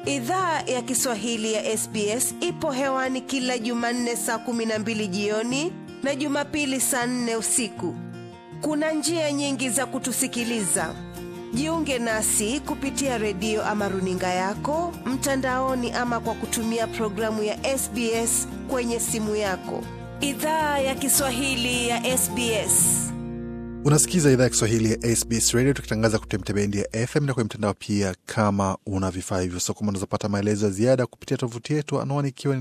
Idhaa ya Kiswahili ya SBS ipo hewani kila Jumanne saa kumi na mbili jioni na Jumapili saa nne usiku. Kuna njia nyingi za kutusikiliza. Jiunge nasi kupitia redio ama runinga yako mtandaoni, ama kwa kutumia programu ya SBS kwenye simu yako. Idhaa ya Kiswahili ya SBS. Unasikiza idhaa ya Kiswahili ya SBS Radio tukitangaza kupitia mitabendi ya FM na kwenye mtandao pia. Kama una vifaa hivyo sokoma, unazopata maelezo ya ziada kupitia tovuti yetu, anwani ikiwa ni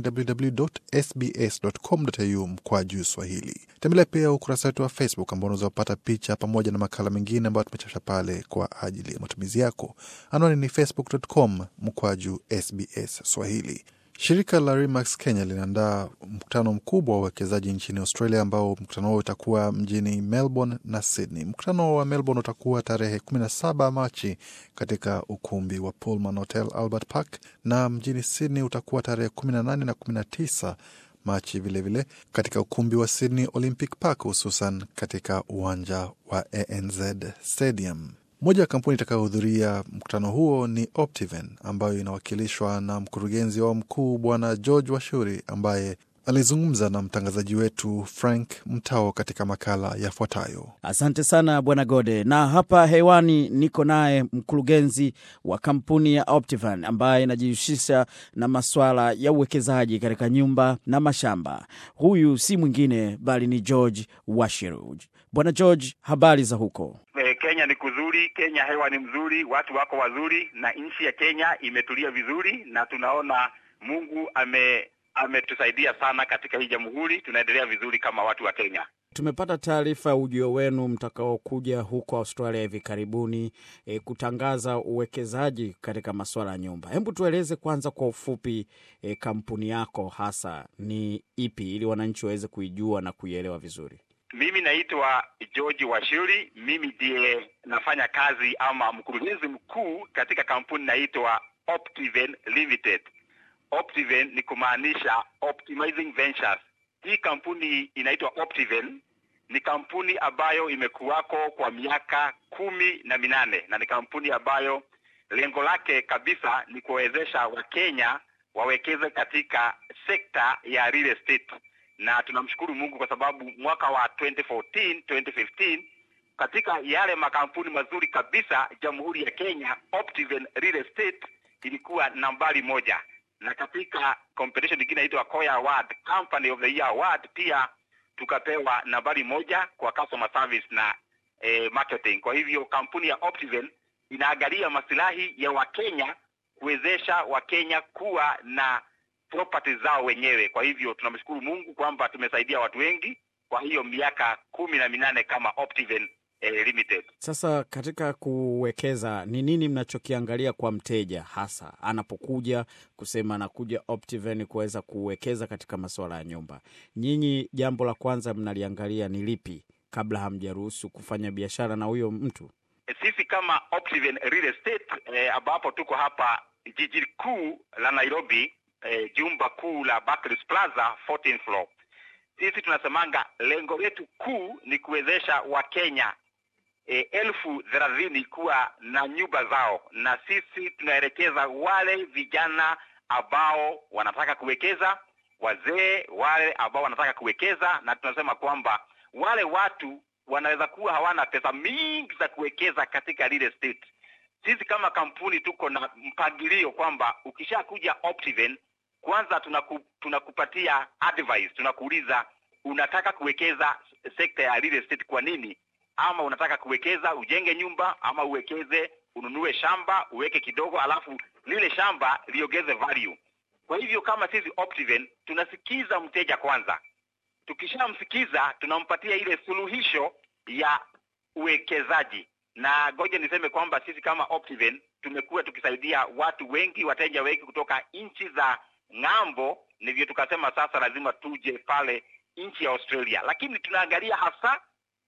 www.sbs.com.au mkwa juu Swahili. Tembelea pia ukurasa wetu wa Facebook ambao unaweza kupata picha pamoja na makala mengine ambayo tumechapisha pale kwa ajili ya matumizi yako. Anwani ni facebook.com mkwa juu SBS Swahili. Shirika la Remax Kenya linaandaa mkutano mkubwa wa uwekezaji nchini Australia, ambao mkutano huo utakuwa mjini Melbourne na Sydney. Mkutano wa Melbourne utakuwa tarehe 17 Machi katika ukumbi wa Pullman Hotel Albert Park, na mjini Sydney utakuwa tarehe 18 na 19 Machi vilevile vile, katika ukumbi wa Sydney Olympic Park, hususan katika uwanja wa ANZ Stadium. Moja ya kampuni itakayohudhuria mkutano huo ni Optiven ambayo inawakilishwa na mkurugenzi wao mkuu Bwana George Washuri ambaye alizungumza na mtangazaji wetu Frank Mtao katika makala yafuatayo. Asante sana Bwana Gode, na hapa hewani niko naye mkurugenzi wa kampuni ya Optivan ambaye inajihusisha na maswala ya uwekezaji katika nyumba na mashamba. Huyu si mwingine bali ni George Washiru. Bwana George, habari za huko? Kenya ni kuzuri, Kenya hewa ni mzuri, watu wako wazuri, na nchi ya Kenya imetulia vizuri, na tunaona Mungu ame ametusaidia sana katika hii jamhuri. Tunaendelea vizuri kama watu wa Kenya. Tumepata taarifa ya ujio wenu mtakaokuja huko Australia hivi karibuni, e, kutangaza uwekezaji katika masuala ya nyumba. Hebu tueleze kwanza kwa ufupi, e, kampuni yako hasa ni ipi, ili wananchi waweze kuijua na kuielewa vizuri. Mimi naitwa George Washuri, mimi ndiye nafanya kazi ama mkurugenzi mkuu katika kampuni naitwa Optiven Limited. Optiven ni kumaanisha Optimizing Ventures. Hii kampuni inaitwa Optiven, ni kampuni ambayo imekuwako kwa miaka kumi na minane na ni kampuni ambayo lengo lake kabisa ni kuwawezesha Wakenya wawekeze katika sekta ya real estate na tunamshukuru Mungu kwa sababu mwaka wa 2014 2015 katika yale makampuni mazuri kabisa Jamhuri ya Kenya, Optiven Real Estate ilikuwa nambari moja, na katika competition nyingine inaitwa Koya Award Company of the Year Award pia tukapewa nambari moja kwa customer service na eh, marketing. Kwa hivyo kampuni ya Optiven inaangalia masilahi ya Wakenya kuwezesha Wakenya kuwa na property zao wenyewe. Kwa hivyo tunamshukuru Mungu kwamba tumesaidia watu wengi kwa hiyo miaka kumi na minane kama Optiven eh, Limited. Sasa katika kuwekeza, ni nini mnachokiangalia kwa mteja hasa anapokuja kusema anakuja Optiven kuweza kuwekeza katika masuala ya nyumba? Nyinyi jambo la kwanza mnaliangalia ni lipi kabla hamjaruhusu kufanya biashara na huyo mtu? Sisi kama Optiven Real Estate eh, ambapo tuko hapa jiji kuu la Nairobi eh, jumba kuu la Barclays Plaza 14th floor. Sisi tunasemanga lengo letu kuu ni kuwezesha Wakenya eh, elfu thelathini kuwa na nyumba zao, na sisi tunaelekeza wale vijana ambao wanataka kuwekeza, wazee wale ambao wanataka kuwekeza, na tunasema kwamba wale watu wanaweza kuwa hawana pesa mingi za kuwekeza katika real estate. Sisi kama kampuni tuko na mpangilio kwamba ukishakuja Optiven kwanza tunaku, tunakupatia advice, tunakuuliza unataka kuwekeza sekta ya real estate kwa nini, ama unataka kuwekeza ujenge nyumba, ama uwekeze ununue shamba uweke kidogo, alafu lile shamba liongeze value. Kwa hivyo kama sisi Optiven tunasikiza mteja kwanza, tukishamsikiza tunampatia ile suluhisho ya uwekezaji na ngoja niseme kwamba sisi kama Optiven tumekuwa tukisaidia watu wengi, wateja wengi kutoka nchi za ng'ambo, ndivyo tukasema sasa lazima tuje pale nchi ya Australia, lakini tunaangalia hasa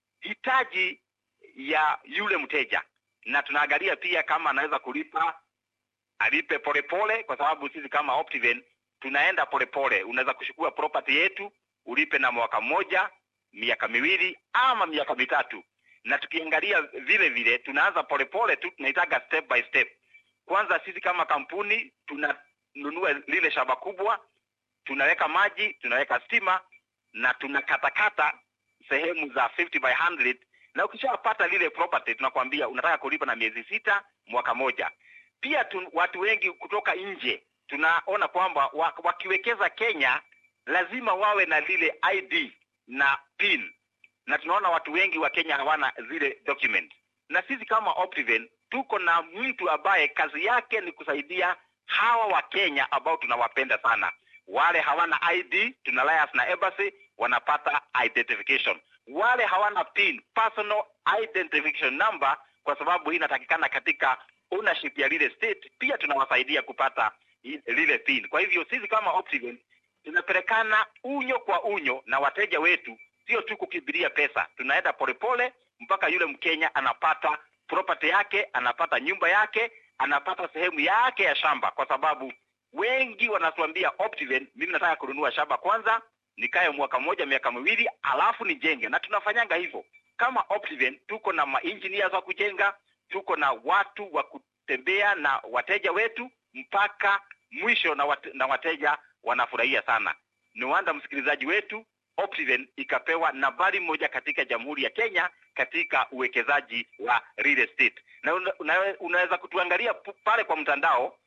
hitaji ya yule mteja, na tunaangalia pia kama anaweza kulipa, alipe polepole, kwa sababu sisi kama Optiven tunaenda polepole. Unaweza kuchukua property yetu ulipe na mwaka mmoja, miaka miwili ama miaka mitatu na tukiangalia vile vile tunaanza polepole tu, tunaitaga step by step. kwanza sisi kama kampuni tunanunua lile shamba kubwa tunaweka maji tunaweka stima na tunakatakata sehemu za 50 by 100 na ukishapata lile property tunakwambia unataka kulipa na miezi sita mwaka moja pia tu, watu wengi kutoka nje tunaona kwamba wa- wakiwekeza kenya lazima wawe na lile id na pin na tunaona watu wengi wa kenya hawana zile document na sisi kama Optiven tuko na mtu ambaye kazi yake ni kusaidia hawa wa Kenya ambao tunawapenda sana. Wale hawana ID, tuna liaise na embassy, wanapata identification. Wale hawana PIN, personal identification number, kwa sababu hii inatakikana katika ownership ya lile state, pia tunawasaidia kupata i- lile PIN. Kwa hivyo sisi kama Optiven tunapelekana unyo kwa unyo na wateja wetu, sio tu kukimbilia pesa. Tunaenda polepole mpaka yule Mkenya anapata property yake, anapata nyumba yake, anapata sehemu yake ya shamba, kwa sababu wengi wanatuambia Optiven, mimi nataka kununua shamba kwanza, nikae mwaka mmoja, miaka miwili, alafu nijenge, na tunafanyanga hivyo. Kama Optiven tuko na maengineers wa kujenga, tuko na watu wa kutembea na wateja wetu mpaka mwisho, na, wate, na wateja wanafurahia sana. Ni wanda msikilizaji wetu Optiven ikapewa nambari moja katika Jamhuri ya Kenya katika uwekezaji wa real estate, na una, una, unaweza kutuangalia pu- pale kwa mtandao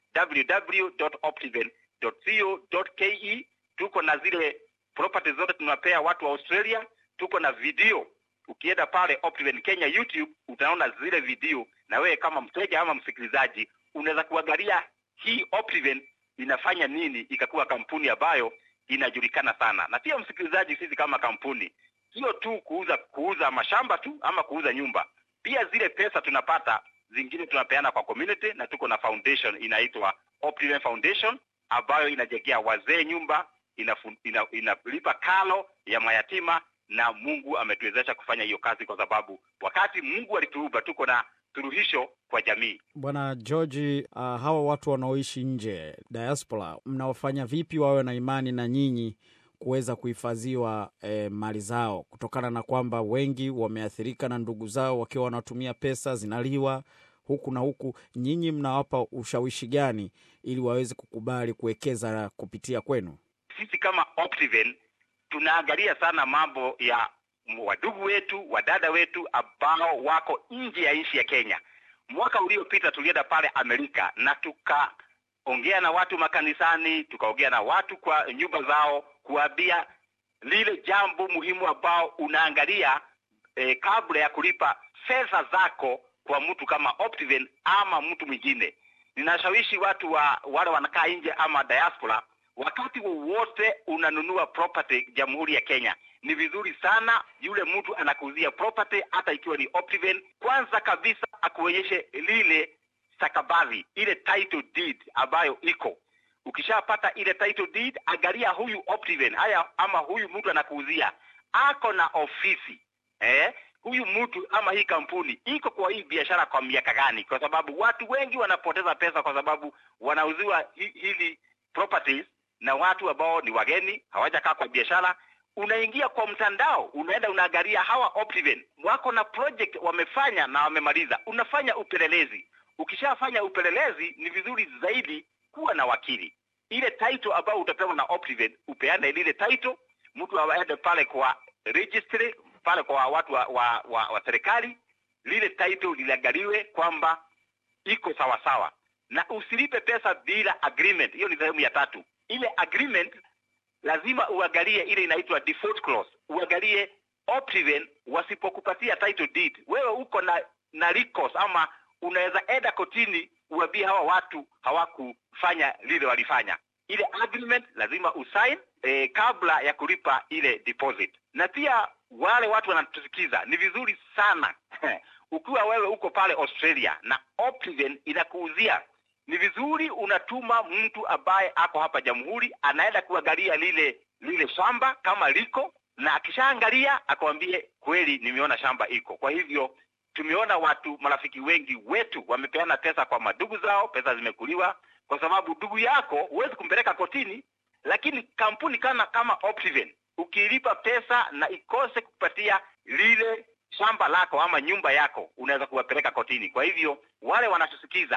www.optiven.co.ke. Tuko na zile property zote tunapea watu wa Australia, tuko na video. Ukienda pale Optiven Kenya YouTube utaona zile video, na wewe kama mteja ama msikilizaji unaweza kuangalia hii Optiven inafanya nini ikakuwa kampuni ambayo inajulikana sana. Na pia msikilizaji, sisi kama kampuni sio tu kuuza kuuza mashamba tu ama kuuza nyumba, pia zile pesa tunapata zingine tunapeana kwa community, na tuko na foundation inaitwa Optiven Foundation ambayo inajengea wazee nyumba, inafu- ina- inalipa kalo ya mayatima, na Mungu ametuwezesha kufanya hiyo kazi, kwa sababu wakati Mungu alituumba tuko na suluhisho kwa jamii. Bwana George, uh, hawa watu wanaoishi nje diaspora, mnawafanya vipi wawe na imani na nyinyi kuweza kuhifadhiwa eh, mali zao, kutokana na kwamba wengi wameathirika na ndugu zao wakiwa wanatumia pesa zinaliwa huku na huku. Nyinyi mnawapa ushawishi gani ili waweze kukubali kuwekeza kupitia kwenu? sisi kama Optiven tunaangalia sana mambo ya wadugu wetu, wadada wetu ambao wako nje ya nchi ya Kenya. Mwaka uliopita tulienda pale Amerika na tukaongea na watu makanisani, tukaongea na watu kwa nyumba zao, kuambia lile jambo muhimu ambao unaangalia eh, kabla ya kulipa fedha zako kwa mtu kama Optiven ama mtu mwingine. Ninashawishi watu wa wale wanakaa nje ama diaspora wakati wowote unanunua property Jamhuri ya Kenya, ni vizuri sana yule mtu anakuuzia property, hata ikiwa ni Optiven, kwanza kabisa akuonyeshe lile stakabadhi, ile title deed ambayo iko. Ukishapata ile title deed, angalia huyu Optiven haya ama huyu mtu anakuuzia ako na ofisi eh? Huyu mtu ama hii kampuni iko kwa hii biashara kwa miaka gani? Kwa sababu watu wengi wanapoteza pesa kwa sababu wanauziwa hi, hili properties na watu ambao ni wageni hawajakaa kwa biashara. Unaingia kwa mtandao, unaenda unaangalia hawa Optiven wako na project wamefanya na wamemaliza, unafanya upelelezi. Ukishafanya upelelezi, ni vizuri zaidi kuwa na wakili. Ile title ambayo utapewa na Optiven, upeane lile title, mtu aende pale kwa registry pale kwa watu wa, wa, wa, wa serikali, lile title liliangaliwe kwamba iko sawa sawa, na usilipe pesa bila agreement. Hiyo ni sehemu ya tatu. Ile agreement lazima uangalie ile inaitwa default clause, uangalie Optiven wasipokupatia title deed, wewe uko na na recourse ama unaweza enda kotini uambie hawa watu hawakufanya lile walifanya. Ile agreement lazima usign eh, kabla ya kulipa ile deposit. Na pia wale watu wanatusikiza, ni vizuri sana ukiwa wewe uko pale Australia na Optiven inakuuzia ni vizuri unatuma mtu ambaye ako hapa jamhuri, anaenda kuangalia lile lile shamba kama liko, na akishaangalia akwambie kweli, nimeona shamba iko. Kwa hivyo tumeona watu marafiki wengi wetu wamepeana pesa kwa madugu zao, pesa zimekuliwa kwa sababu ndugu yako huwezi kumpeleka kotini, lakini kampuni kana kama Optiven ukilipa pesa na ikose kupatia lile shamba lako ama nyumba yako, unaweza kuwapeleka kotini. Kwa hivyo wale wanatusikiza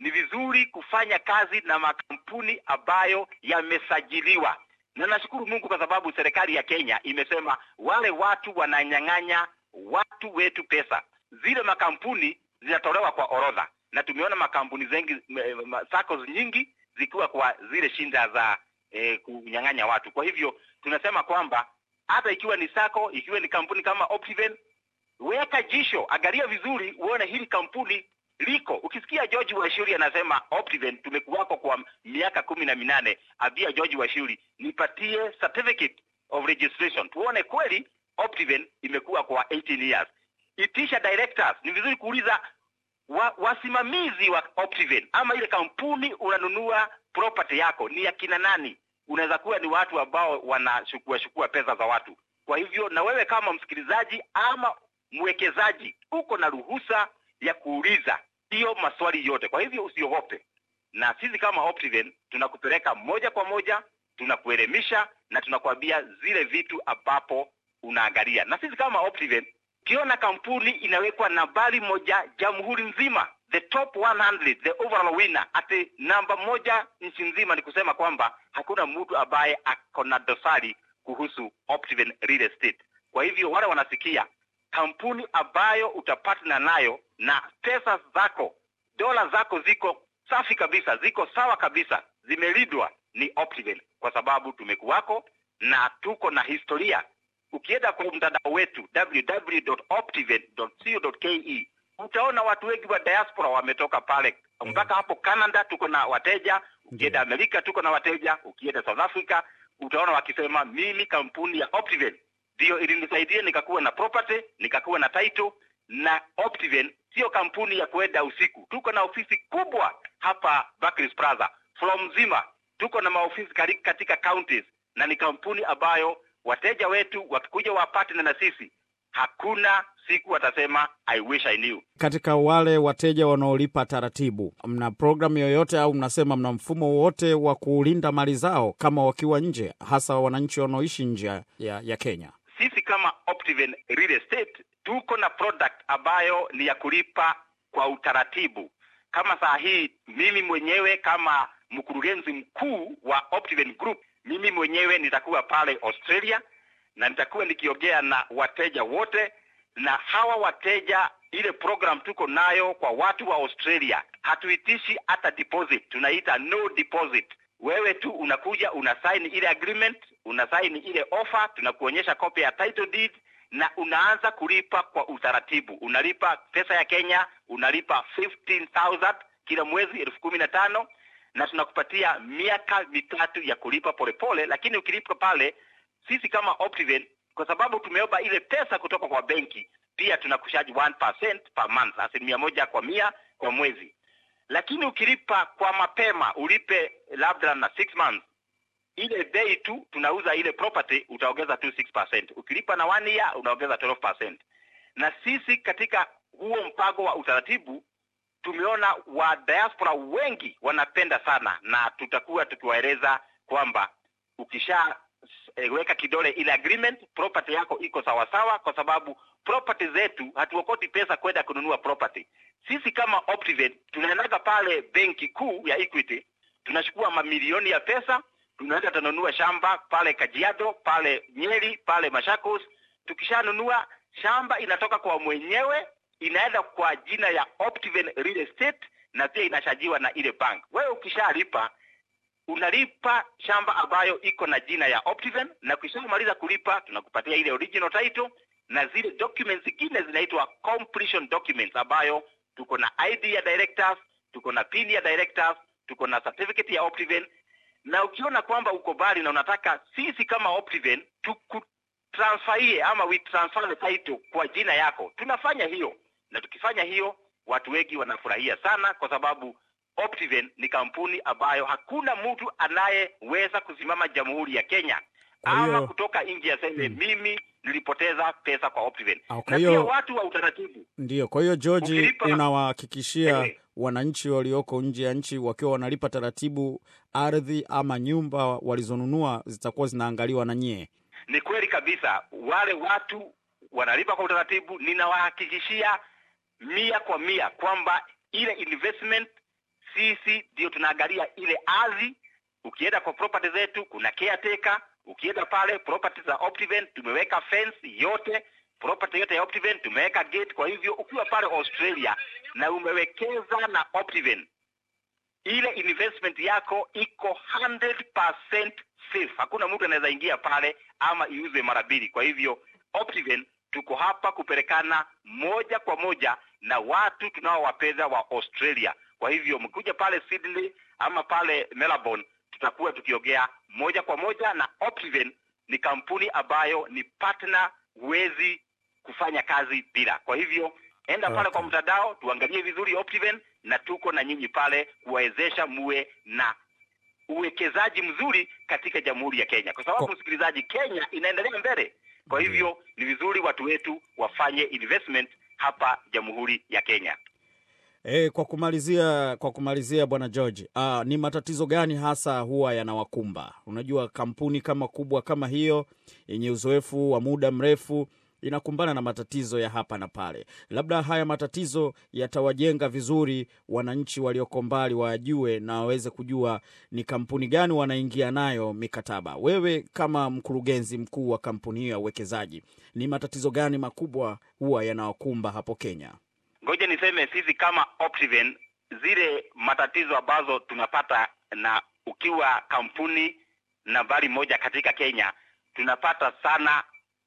ni vizuri kufanya kazi na makampuni ambayo yamesajiliwa, na nashukuru Mungu kwa sababu serikali ya Kenya imesema wale watu wananyang'anya watu wetu pesa, zile makampuni zinatolewa kwa orodha, na tumeona makampuni zengi m- m- SACCOS nyingi zikiwa kwa zile shinda za eh, kunyang'anya watu. Kwa hivyo tunasema kwamba hata ikiwa ni sako, ikiwa ni kampuni kama Optiven, weka jisho, angalia vizuri, uone hili kampuni liko. Ukisikia George Washuri anasema Optiven tumekuwako kwa miaka kumi na minane, ambia George Washuri nipatie certificate of registration, tuone kweli Optiven imekuwa kwa 18 years. Itisha directors, ni vizuri kuuliza wa, wasimamizi wa Optiven ama ile kampuni unanunua property yako ni ya kina nani? Unaweza kuwa ni watu ambao wanashukua shukua pesa za watu. Kwa hivyo na wewe kama msikilizaji ama mwekezaji uko na ruhusa ya kuuliza hiyo maswali yote. Kwa hivyo usiogope, na sisi kama Optiven tunakupeleka moja kwa moja, tunakuelimisha na tunakuambia zile vitu ambapo unaangalia. Na sisi kama Optiven ukiona kampuni inawekwa nambari moja jamhuri nzima, the top 100, the overall winner, ati namba moja nchi nzima, ni kusema kwamba hakuna mtu ambaye ako na dosari kuhusu Optiven Real Estate. Kwa hivyo wale wanasikia kampuni ambayo utapatana nayo na pesa zako, dola zako ziko safi kabisa, ziko sawa kabisa, zimelindwa ni Optiven, kwa sababu tumekuwako na tuko na historia ukienda kwa mtandao wetu www.optiven.co.ke utaona watu wengi wa diaspora wametoka pale mpaka hapo Canada tuko na wateja, ukienda Amerika tuko na wateja, ukienda South Africa utaona wakisema mimi kampuni ya Optiven ndio ilinisaidia nikakuwa na property, nikakuwa na title na Optiven sio kampuni ya kuenda usiku. Tuko na ofisi kubwa hapa Barclays Plaza, floor mzima tuko na maofisi kari- katika counties, na ni kampuni ambayo wateja wetu wakikuja wapate na sisi, hakuna siku watasema I wish I knew. Katika wale wateja wanaolipa taratibu, mna programu yoyote au mnasema mna mfumo wowote wa kulinda mali zao kama wakiwa nje, hasa wananchi wanaoishi nje ya, ya Kenya? Sisi kama Optiven Real Estate tuko na product ambayo ni ya kulipa kwa utaratibu. Kama saa hii mimi mwenyewe kama mkurugenzi mkuu wa Optiven Group, mimi mwenyewe nitakuwa pale Australia na nitakuwa nikiongea na wateja wote, na hawa wateja, ile program tuko nayo kwa watu wa Australia, hatuitishi hata deposit, tunaita no deposit. Wewe tu unakuja una sign ile agreement, una sign ile offer, tunakuonyesha copy ya title deed na unaanza kulipa kwa utaratibu. Unalipa pesa ya Kenya, unalipa 15,000 kila mwezi, elfu kumi na tano na tunakupatia miaka mitatu ya kulipa polepole, lakini ukilipa pale, sisi kama Optiven, kwa sababu tumeomba ile pesa kutoka kwa benki, pia tunakushaji 1% per month, asilimia moja kwa mia kwa mwezi. Lakini ukilipa kwa mapema, ulipe labda na 6 months, ile bei tu tunauza ile property utaongeza tu 6%. Ukilipa na one year unaongeza 12%. Na sisi katika huo mpango wa utaratibu tumeona wa diaspora wengi wanapenda sana, na tutakuwa tukiwaeleza kwamba ukisha eh, weka kidole ile agreement, property yako iko sawa sawa, kwa sababu property zetu hatuokoti pesa kwenda kununua property. Sisi kama Optiven tunaendaga pale benki kuu ya Equity, tunachukua mamilioni ya pesa, tunaenda tunanunua shamba pale Kajiado, pale Nyeri, pale Machakos. Tukishanunua shamba inatoka kwa mwenyewe inaenda kwa jina ya Optiven Real Estate na pia inashajiwa na ile bank. Wewe ukishalipa unalipa shamba ambayo iko na jina ya Optiven, na ukishamaliza kulipa tunakupatia ile original title na zile documents zingine zinaitwa completion documents, ambayo tuko na ID ya directors, tuko na pin ya directors, tuko na certificate ya Optiven. Na ukiona kwamba uko bali na unataka sisi kama Optiven tukutransferie ama we transfer the title kwa jina yako, tunafanya hiyo, na tukifanya hiyo watu wengi wanafurahia sana, kwa sababu Optiven ni kampuni ambayo hakuna mtu anayeweza kusimama Jamhuri ya Kenya Kwa ama hiyo- kutoka nje aseme mimi nilipoteza pesa kwa Optiven. Ah, kwa Na hiyo- pia watu wa utaratibu Ndiyo, kwa hiyo George, Ukilipa- unawahakikishia Eh. wananchi walioko nje ya nchi wakiwa wanalipa taratibu, ardhi ama nyumba walizonunua zitakuwa zinaangaliwa na nyie. Ni kweli kabisa, wale watu wanalipa kwa utaratibu. Ninawahakikishia mia kwa mia kwamba ile investment sisi ndio tunaangalia ile ardhi. Ukienda kwa property zetu kuna caretaker. Ukienda pale property za Optiven tumeweka fence yote, property yote ya Optiven tumeweka gate. Kwa hivyo ukiwa pale Australia na umewekeza na Optiven, ile investment yako iko 100% safe. Hakuna mtu anaweza ingia pale ama iuze mara mbili. Kwa hivyo Optiven tuko hapa kupelekana moja kwa moja na watu tunaowapenda wa Australia. Kwa hivyo mkuja pale Sydney ama pale Melbourne, tutakuwa tukiongea moja kwa moja na Optiven. Ni kampuni ambayo ni partner, huwezi kufanya kazi bila. Kwa hivyo enda pale Okay. kwa mtandao, tuangalie vizuri Optiven, na tuko na nyinyi pale kuwawezesha muwe na uwekezaji mzuri katika Jamhuri ya Kenya, kwa sababu Kwa- msikilizaji, Kenya inaendelea mbele. Kwa hivyo ni vizuri watu wetu wafanye investment hapa Jamhuri ya Kenya. E, kwa kumalizia kwa kumalizia bwana George, ah, ni matatizo gani hasa huwa yanawakumba? Unajua kampuni kama kubwa kama hiyo yenye uzoefu wa muda mrefu inakumbana na matatizo ya hapa na pale. Labda haya matatizo yatawajenga vizuri wananchi walioko mbali wajue na waweze kujua ni kampuni gani wanaingia nayo mikataba. Wewe kama mkurugenzi mkuu wa kampuni hiyo ya uwekezaji, ni matatizo gani makubwa huwa yanawakumba hapo Kenya? Ngoja niseme sisi kama Optiven, zile matatizo ambazo tunapata, na ukiwa kampuni nambari moja katika Kenya, tunapata sana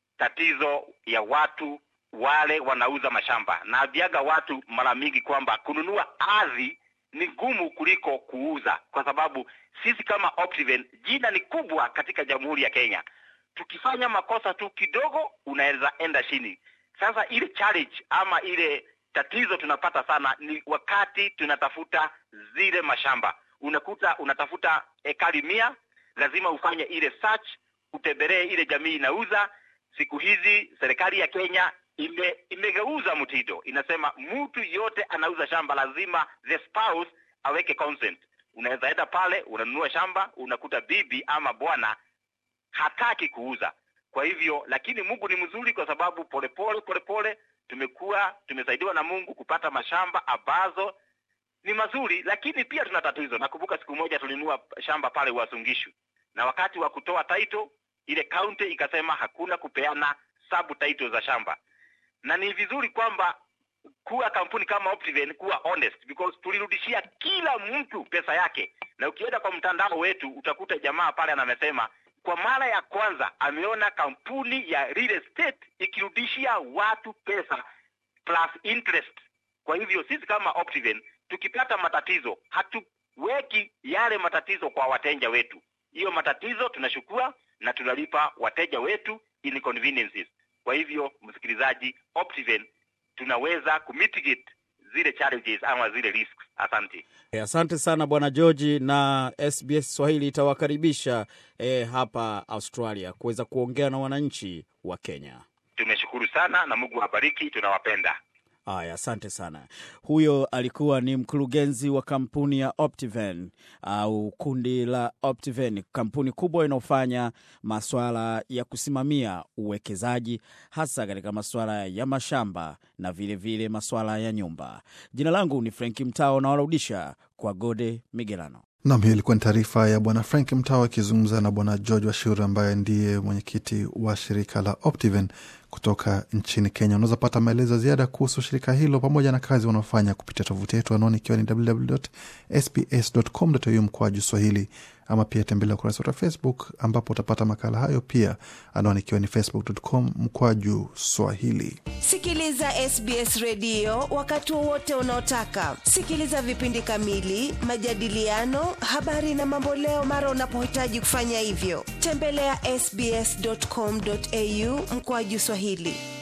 tatizo ya watu wale wanauza mashamba. Naambiaga watu mara mingi kwamba kununua ardhi ni ngumu kuliko kuuza, kwa sababu sisi kama Optiven jina ni kubwa katika Jamhuri ya Kenya. Tukifanya makosa tu kidogo, unaweza enda chini. Sasa ile challenge ama ile tatizo tunapata sana ni wakati tunatafuta zile mashamba. Unakuta unatafuta ekari mia, lazima ufanye ile search, utembelee ile jamii inauza. Siku hizi serikali ya Kenya ime, imegeuza mtindo, inasema mtu yote anauza shamba lazima the spouse aweke consent. Unaweza enda pale unanunua shamba, unakuta bibi ama bwana hataki kuuza. Kwa hivyo, lakini Mungu ni mzuri, kwa sababu polepole polepole tumekuwa tumesaidiwa na Mungu kupata mashamba ambazo ni mazuri, lakini pia tuna tatizo. Nakumbuka siku moja tulinunua shamba pale Wasungishu, na wakati wa kutoa title ile county ikasema hakuna kupeana sub title za shamba, na ni vizuri kwamba kuwa kampuni kama Optiven kuwa honest because tulirudishia kila mtu pesa yake, na ukienda kwa mtandao wetu utakuta jamaa pale anamesema kwa mara ya kwanza ameona kampuni ya real estate ikirudishia watu pesa plus interest. Kwa hivyo sisi kama Optiven tukipata matatizo hatuweki yale matatizo kwa wateja wetu, hiyo matatizo tunachukua na tunalipa wateja wetu inconveniences. Kwa hivyo msikilizaji, Optiven tunaweza kumitigate zile challenges ama zile risks. Asante. E, asante sana bwana George, na SBS Swahili itawakaribisha e, hapa Australia kuweza kuongea na wananchi wa Kenya. Tumeshukuru sana na Mungu awabariki, tunawapenda. Haya, asante sana. Huyo alikuwa ni mkurugenzi wa kampuni ya Optiven au kundi la Optiven, kampuni kubwa inayofanya maswala ya kusimamia uwekezaji hasa katika maswala ya mashamba na vilevile vile maswala ya nyumba. Jina langu ni Franki Mtao na warudisha kwa Gode Migerano. Nam, hiyo ilikuwa ni taarifa ya bwana Frank Mtao akizungumza na bwana George Washuri ambaye ndiye mwenyekiti wa shirika la Optiven kutoka nchini Kenya. Unaweza pata maelezo ya ziada kuhusu shirika hilo pamoja na kazi wanaofanya kupitia tovuti yetu anaoni ikiwa ni www.sbs.com.au mkwaju Swahili, ama pia tembelea ukurasa wetu wa Facebook ambapo utapata makala hayo pia, anaoni ikiwa ni facebook.com mkwaju Swahili. Sikiliza SBS redio wakati wowote unaotaka. Sikiliza vipindi kamili, majadiliano, habari na mamboleo mara unapohitaji kufanya hivyo. Tembelea sbs.com.au mkoaju Swahili.